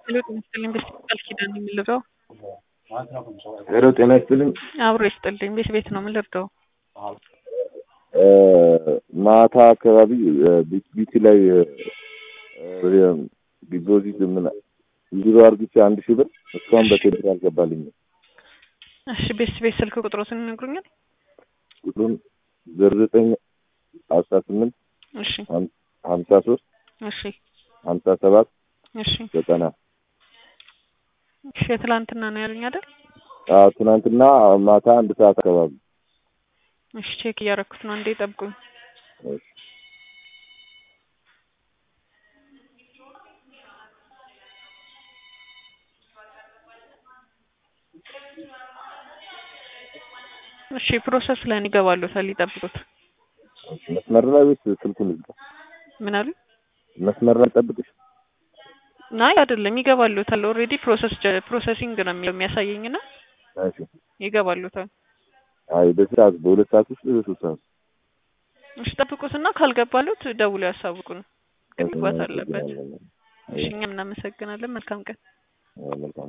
ሄሎ ጤና ይስጥልኝ ቤት ቃል ኪዳን የምልረው ሄሎ ጤና ይስጥልኝ። አብሮ ይስጥልኝ ቤት ቤት ነው የምልርደው ማታ አካባቢ ቢቲ ላይ ዲፖዚት ምን ዜሮ አርግቼ አንድ ሺህ ብር እስካሁን በቴሌብር አልገባልኝም። እሺ ቤት ቤት ስልክ ቁጥሮትን ይነግሩኛል? ቁጥሩን ዜሮ ዘጠኝ አስራ ስምንት እሺ ሀምሳ ሶስት እሺ ሀምሳ ሰባት እሺ ዘጠና እሺ የትላንትና ነው ያሉኝ አይደል? አዎ ትናንትና ማታ አንድ ሰዓት አካባቢ እሺ ቼክ እያረኩት ነው። እንዴ ጠብቁኝ። እሺ። እሺ ፕሮሰስ ላይ ነው ይገባሉታል። ይጠብቁት። መስመር ላይ ወይስ ስልኩን ይዝጋ? ምን አሉ? መስመር ላይ ጠብቅሽ። ናይ አይደለም ይገባሉታል። ኦልሬዲ ፕሮሰስ ፕሮሰሲንግ ነው የሚለው የሚያሳየኝና እሺ። ይገባሉታል። አይ በዚህ ሰዓት በሁለት ሰዓት ውስጥ በሶስት ሰዓት እሺ ጠብቁትና ካልገባሉት ደውሎ ያሳውቁን። ግን መግባት አለበት። እሺ እኛም እናመሰግናለን። መልካም ቀን። መልካም